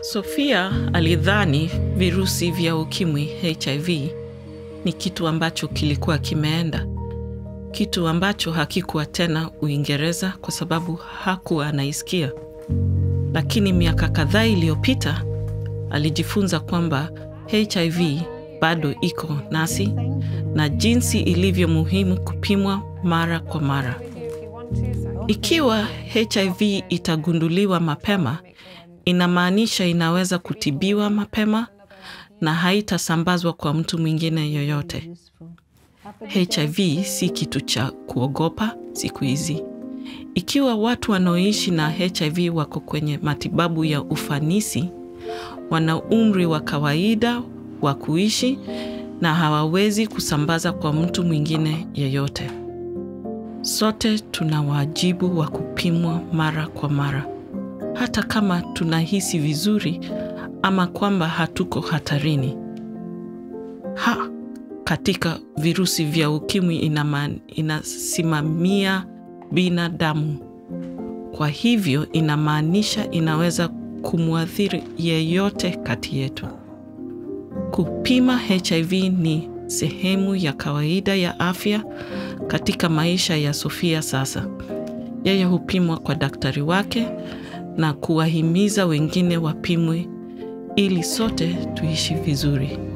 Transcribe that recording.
Sofia alidhani virusi vya ukimwi HIV ni kitu ambacho kilikuwa kimeenda, kitu ambacho hakikuwa tena Uingereza kwa sababu hakuwa anaisikia. Lakini miaka kadhaa iliyopita alijifunza kwamba HIV bado iko nasi na jinsi ilivyo muhimu kupimwa mara kwa mara. Ikiwa HIV itagunduliwa mapema, inamaanisha inaweza kutibiwa mapema na haitasambazwa kwa mtu mwingine yoyote. HIV si kitu cha kuogopa siku hizi. Ikiwa watu wanaoishi na HIV wako kwenye matibabu ya ufanisi, wana umri wa kawaida wa kuishi na hawawezi kusambaza kwa mtu mwingine yeyote. Sote tuna wajibu wa kupimwa mara kwa mara, hata kama tunahisi vizuri ama kwamba hatuko hatarini. Ha, katika virusi vya ukimwi inama, inasimamia binadamu. Kwa hivyo inamaanisha inaweza kumwathiri yeyote kati yetu. Kupima HIV ni sehemu ya kawaida ya afya katika maisha ya Sofia sasa. Yeye hupimwa kwa daktari wake na kuwahimiza wengine wapimwe ili sote tuishi vizuri.